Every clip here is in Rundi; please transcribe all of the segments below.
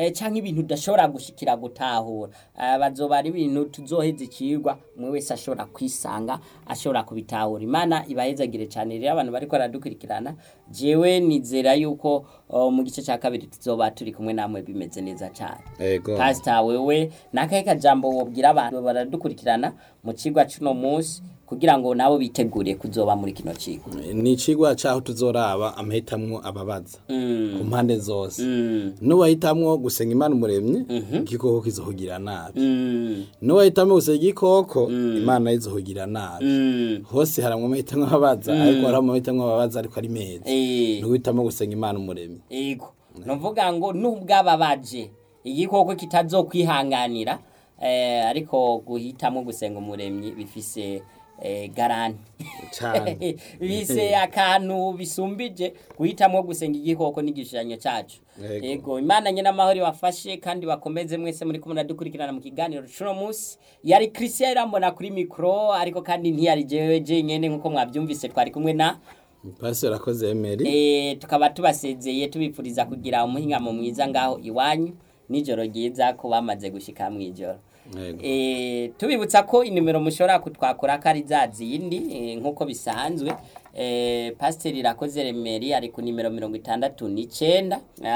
eh, canke ibintu udashobora gushikira gutahura Eh, bazoba ari ibintu tuzoheza ikigwa umwe wese ashobora kwisanga ashobora kubitahura imana ibahezagire cyane rero abantu bariko baradukurikirana jewe nizera yuko oh, mu gice cya kabiri tuzoba turi kumwe namwe bimeze neza cyane ego pasita wewe nakahe kajambo wobwira abantu baradukurikirana mu kigwa cuno munsi kugira ngo nabo bitegure kuzoba muri kino kigo ni icigwa caho tuzoraba amahitamwo ababaza mm. ku mpande zose mm. nuwahitamwo gusenga imana umuremyi igikoko kizohugira nabi mm. nuwahitamwo gusenga igikoko imana izohugira nabi mm. hose haramwo amahitamwo ababaza ariko hari amahitamwo ababaza ariko ari meza eh. nuwhitamwo gusenga imana umuremyi ego nuvuga ngo nubwababaje igikoko kitazokwihanganira eh, ariko guhitamo gusenga umuremyi bifise eh, garanti Cane. bise akantu bisumbije guhitamo gusenga igikoko n'igishushanyo cyacu Ego. ego imana nyine amahoro ibafashe kandi bakomeze mwese muri kumwe dukurikirana mu kiganiro cuno munsi yari christian irambona kuri mikoro ariko kandi ntiyari jewe jenyene nk'uko mwabyumvise twari kumwe na pastor akoze emeri Eh, tukaba tubasezeye tubipfuriza kugira umuhingamo mwiza ngaho iwanyu nijoro ryiza ko bamaze gushika mw'ijoro Yego. Eh, tubibutsa ko inimero mushobora kutwakura ko ari za zindi eh, nk'uko bisanzwe eh, pasiteri irakoze remeri ari ku nimero mirongo itandatu n'icenda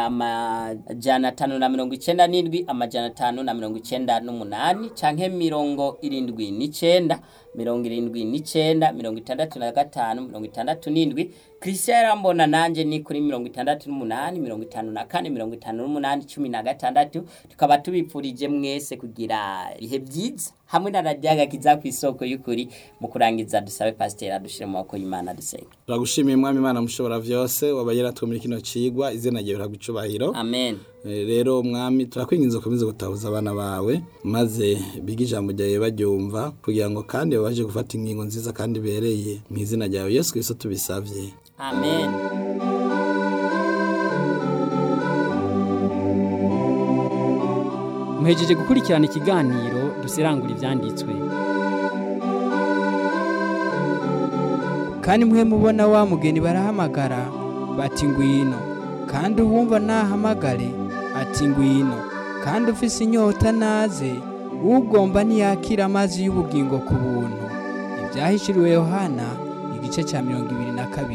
amajana atanu na mirongo icenda n'indwi amajana atanu na mirongo icenda n'umunani canke mirongo irindwi n'icenda mirongo irindwi n'icenda mirongo itandatu na gatanu mirongo itandatu n'indwi christian yarambona nanje ni kuri mirongo itandatu n'umunani mirongo itanu na kane mirongo itanu n'umunani cumi na gatandatu tukaba tubipfurije mwese kugira ibihe byiza hamwe na radiyaga kiza ku isoko y'ukuri mu kurangiza dusabe pasiteri adushire mu maboko y'imana dusenga turagushimiye mwami imana mushobora vyose wabaye yaratwe muri kino cigwa izina ryawe riragwa icubahiro amen Eh, rero mwami turakwinginze ukomeze gutahuza abana bawe maze bige ijambo ryawe baryumva kugira ngo kandi babashe gufata ingingo nziza kandi ibereye mu izina ryawe yesu kristo tubisavye amen muhejeje gukurikirana ikiganiro dusirangura ibyanditswe kandi mwe mubona wa mugeni barahamagara bati ngwino kandi uwumva nahamagare ati ngwino kandi ufise inyota naze ugomba ntiyakira amazi y'ubugingo ku buntu ibyahishuriwe yohana igice cya mirongo ibiri na kabiri